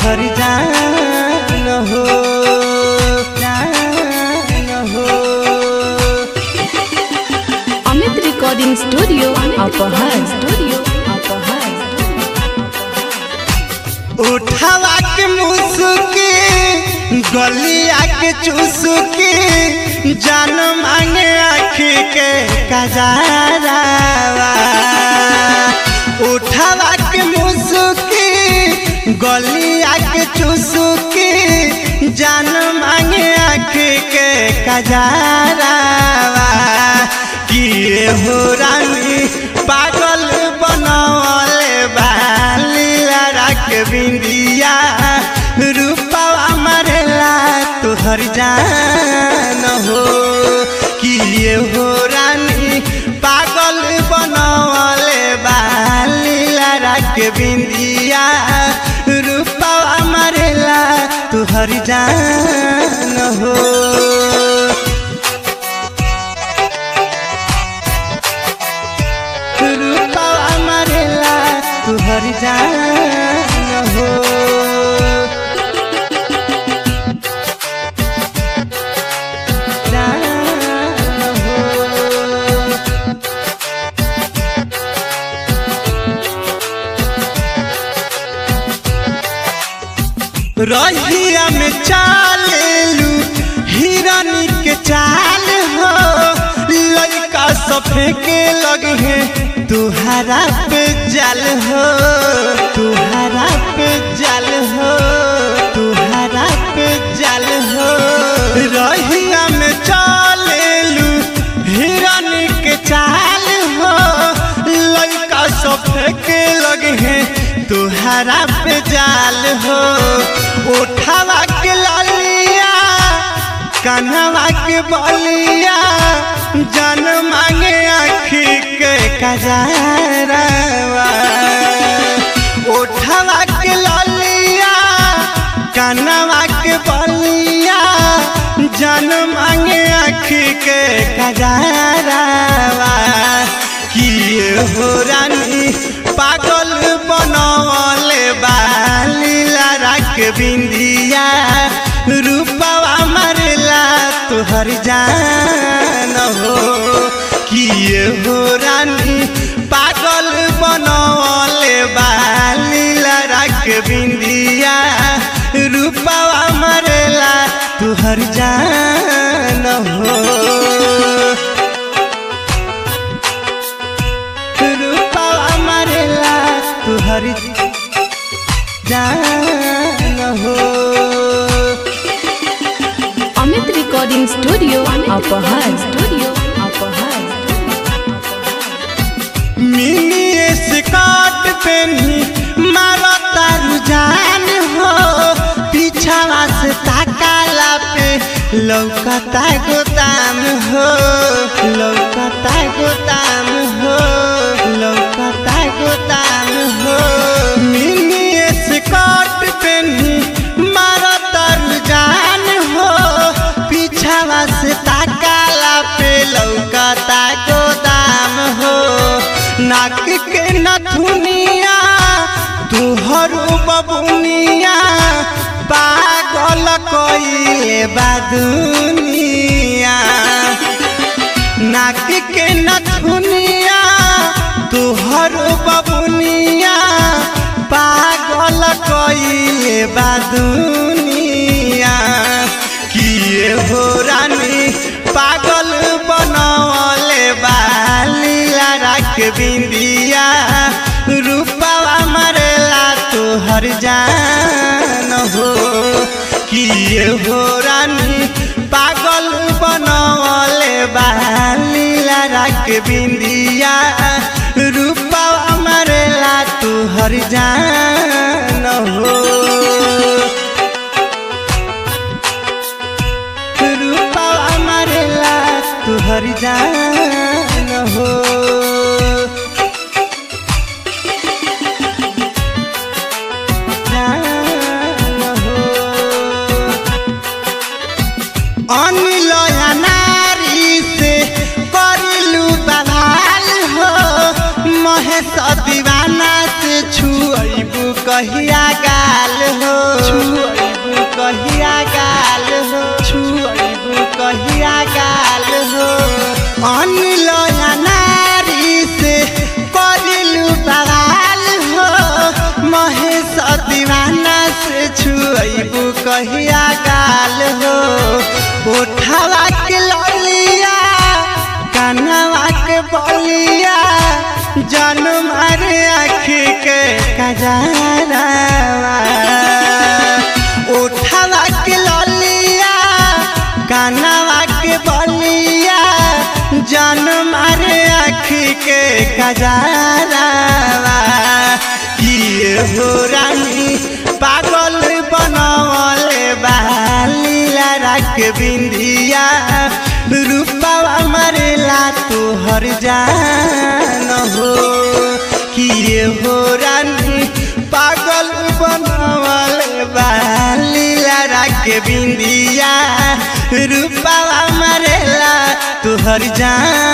तुहर जान हो जान हो Amit recording studio Apahar studio Apahar उठावा के मुसुकी गलिया के चुसुकी जान मांगे आखी के कजारावा उठावा के मुसुकी गलिया के चुसुकी जान मांगे आखी के कजारावा किए हो रानी पागल बनवले बाली रख बिंदिया रूपवा मरेला तुहर जान हो किए हो रानी पागल बनवले बाली रख बिंदिया रूपवा मरेला तुहर जान हो रूपवा मरेला तुहर जान हो जान हो रहिया में चालेलू हिरनी के चाल हो लड़का सफे के लगे हैं तुहरा पे जल हो तुहरा पे जल हो तुहरा पे जल हो रहिया में चालेलू हिरनी के चाल हो लड़का सफे के लगे हैं तुहरा पे जाल हो उठावा के लालिया कन्हवा के बलिया जन मांगे आखी के कजारवा उठावा के लालिया कन्हवा के बलिया जन मांगे आखी के कजारवा किए हो रानी पागल बनवले बाली रख बिंदिया रूपवा मरला तुहर जान हो किए हो रानी पागल बनवले बाली रख बिंदिया रूपवा मरला तुहर जान हो रूपवा मरेला तुहर जान हो Amit recording studio Apahar studio Apahar mini skirt पेनी मारो तारू जान हो पीछावा से ताकाला पे लौकता गोदाम हो लौकता गोदाम हो लौकता गोदाम हो मिनी स्कर्ट पेनी मारो तारू जान हो पीछावा से ताकाला पे लौकता गोदाम हो नाक के नथुनिया तुहर बबुनिया पागल कइले बा दुनिया नाक के नथुनिया तुहर बबुनिया पागल कइले बा दुनिया किए हो रानी पागल बनवले बाली रख बिंदिया रूपवा मरेला तुहर जान हो किए हो रानी पागल बनवले बाली रख बिंदिया रूपवा मरेला तुहर जान हो रूपवा मरेला तुहर जान हो जान हो अनिल नारी से करिलू बवाल हो महेश दीवाना से छुअबू कहिया गाल हो छुअबू कहिया गाल हो छुअबू कहिया गाल हो अनिल नारी से करिलू बवाल हो महेश दीवाना से छुअबू कहिया गाल हो उठावा के ललिया कनवा के बलिया जन मारे आखी के कजरावा उठावा के ललिया कनवा के बलिया जन मारे आखी के कजरावा किए हो रानी पागल बनवले बालीला राख बिंदिया रूपावा मरेला तोहर जान हो किए हो रानी पागल बनवले बालीला राख बिंदिया रूपावा मरेला तोहर जान